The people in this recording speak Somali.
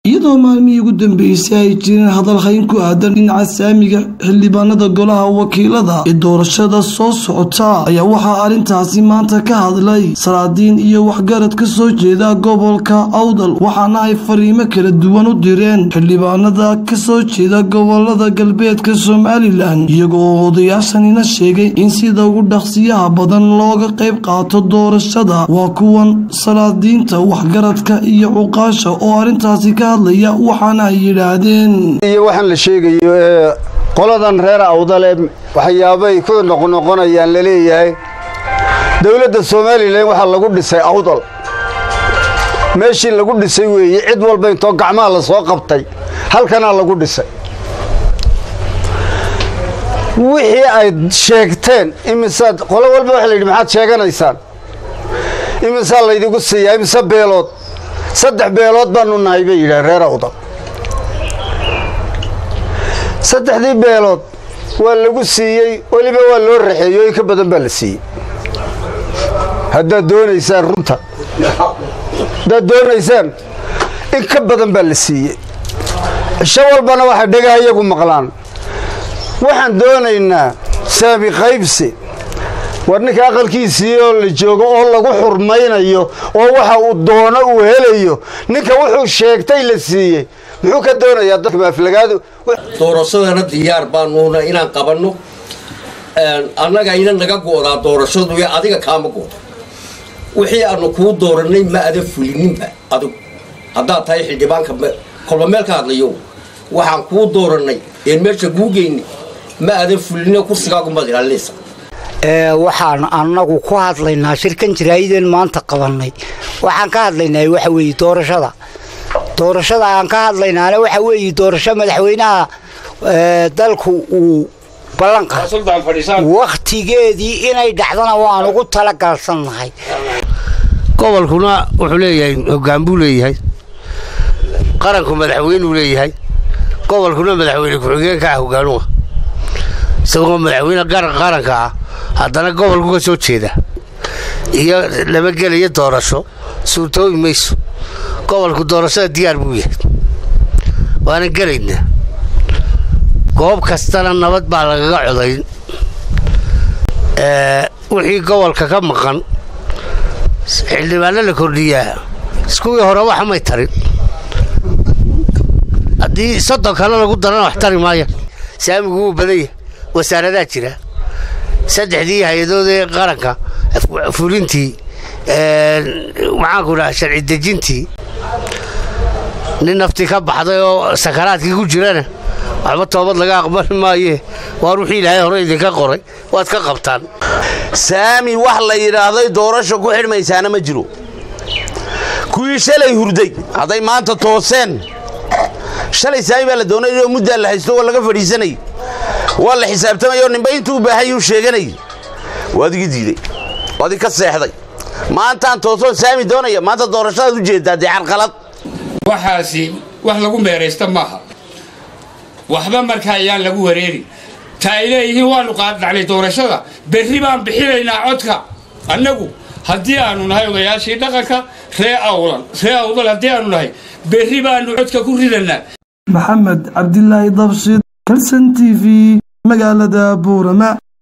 iyadoo maalmihii ugu dambeysay ay jireen hadalhayn ku aadan dhinaca saamiga xildhibaanada golaha wakiilada ee doorashada soo socota ayaa waxaa arrintaasi maanta ka hadlay salaadiin iyo waxgarad ka soo jeeda gobolka awdal waxaana ay fariimo kala duwan u direen xildhibaanada ka soo jeeda gobolada galbeedka somalilan iyagoo odayaashanina sheegay in sida ugu dhaqsiyaha badan looga qayb qaato doorashada waa kuwan salaadiinta waxgaradka iyo cuqaasha oo arrintaasi ka hadlaya waxaana ay yidhaahdeen iyo waxaan la sheegayo ee qoladan reer awdale waxyaabay ku noqnoqonayaan laleeyahay dowladda somalilan waxaa lagu dhisay awdal meeshii lagu dhisay weeye cid walba intoo gacmaha la soo qabtay halkanaa lagu dhisay wixii ay sheegteen imisaad qolo walba waxa la yidhi maxaad sheeganaysaan imisaa laydigu siiyaa imise beelood saddex beelood baanu nahay bay yidhaah reer awdal saddexdii beelood waa lagu siiyey weliba waa loo raxeeyo in ka badan baa la siiyey haddaad doonaysaan runta haddaad doonaysaan in ka badan baa la siiyey cisho walbana waxay dhagaha iyagu maqlaan waxaan doonaynaa saami qaybsi war ninka aqalkiisii oo la joogo oo lagu xurmaynayo oo waxa uu doono uu helayo ninka wuxuu sheegtay la siiyey muxuu ka doonayaa dadka maaflagaadu doorashadana diyaar baanuuna inaan qabanno annaga ina naga go'daa doorashadu ee adiga kaama go'do wixii aanu kuu dooranay ma ada fulininba adigu haddaad tahay xildhibaanka kolba meel ka hadlayo waxaan kuu doorannay een meesha kuu geynay ma ada fulina kursigaagumaad ilaalinaysa waxaan annagu ku hadlaynaa shirkan jaraa'ideen maanta qabannay waxaan ka hadlaynaa waxa weeye doorashada doorashada aan ka hadlaynaana waxa weeye doorasho madaxweynaha dalku uu ballanqa wakhtigeedii inay dhacdana waan ugu talagalsannahay gobolkuna wuxuu leeyahay hoggaan buu leeyahay qaranku madaxweynuu leeyahay gobolkuna madaxweyne ku-xigeenka ah hoggaanuha isagoo madaxweyne qaranka ah haddana gobolku ka soo jeeda iyo lama gelaya doorasho suurtoobi mayso gobolku doorashada diyaar buu yahay waana gelaynaa goob kastana nabad baa lagaga codayn wixii gobolka ka maqan xildhibaano la kordhiyaa iskuwii hore waxa may tarin haddii soddon kale lagu darana wax tari maaya saamigu wuu badan yahay wasaaradaa jira saddexdii hay-adood ee qaranka fulintii maxaanku dhaha sharci dejintii nin naftii ka baxday oo sakaraadkii ku jirana waxba toobad laga aqbali maaye waar wixii ilaahay hore idinka qoray waad ka qabtaan saami wax la yidhaahday doorasho ku xidhmaysaana ma jiro kuwii shalay hurday hadday maanta tooseen shalay saami baa la doonay oo muddaa la haysto oo laga fadhiisanay waa la xisaabtamayoo ninba intuu baahayuu sheeganay waad igi diiday waad ika seexday maantaan toosoon saami doonaya maanta doorashadaad u jeeddaa dee carqalad waxaasi wax lagu meeraysta maaha waxba markaa ayaan lagu wareerin ta ay leeyihiin waanu qaaddhacnay doorashada berri baan bixinaynaa codka annagu haddii aanu nahay odayaashii dhaqanka ree awlan ree awdal haddii aanu nahay berri baanu codka ku ridanaa maxamed cabdilaahi dabshid kalson t v magaalada buurama